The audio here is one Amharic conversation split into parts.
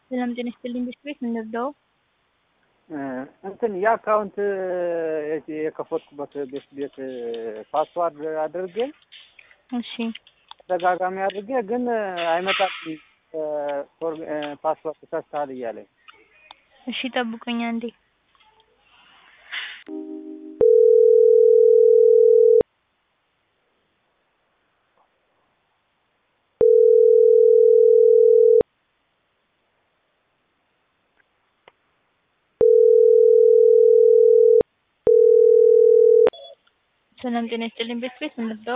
ሰላም ጤና ይስጥልኝ። ቤት ቤት እንርዳው። እንትን የአካውንት የከፈትኩበት ቤት ቤት ፓስዋርድ አድርጌ እሺ ተደጋጋሚ አድርጌ ግን አይመጣም። ፓስዋርድ ተሳስተሃል እያለኝ እሺ ጠብቁኝ አንዴ። ሰላም ጤና ይስጥልኝ። ቤት ቤት እንርዳው።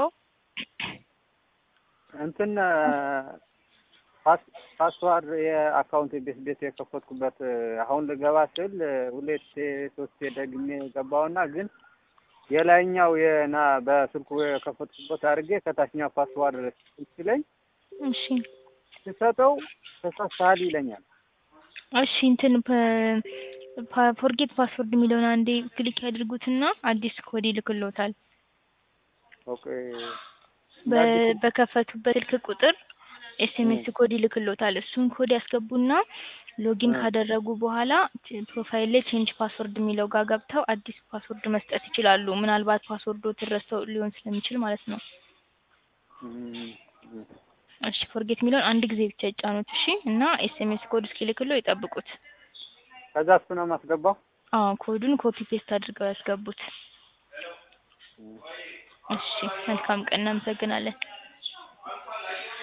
እንትን ፓስዋርድ የአካውንት ቤት ቤት የከፈትኩበት አሁን ልገባ ስል ሁለት ሶስት ደግሜ ገባውና ግን የላይኛው የና በስልኩ የከፈትኩበት አድርጌ ከታችኛው ፓስዋርድ ሲለኝ እሺ ስሰጠው ተሳስተሃል ይለኛል። እሺ እንትን ፎርጌት ፓስወርድ የሚለውን አንዴ ክሊክ ያድርጉትና አዲስ ኮድ ይልክልዎታል። ኦኬ በ- በከፈቱበት ስልክ ቁጥር ኤስኤምኤስ ኮድ ይልክልዎታል። እሱን ኮድ ያስገቡና ሎጊን ካደረጉ በኋላ ፕሮፋይል ላይ ቼንጅ ፓስወርድ የሚለው ጋር ገብተው አዲስ ፓስወርድ መስጠት ይችላሉ። ምናልባት ፓስወርዶ ትረሳው ሊሆን ስለሚችል ማለት ነው። እሺ ፎርጌት የሚለውን አንድ ጊዜ ብቻ ይጫኑት። እሺ እና ኤስኤምኤስ ኮድ እስኪልክሎ ይጠብቁት። ከዛ እሱ ነው የማስገባው። አዎ ኮዱን ኮፒ ፔስት አድርገው ያስገቡት። እሺ መልካም ቀን፣ እናመሰግናለን።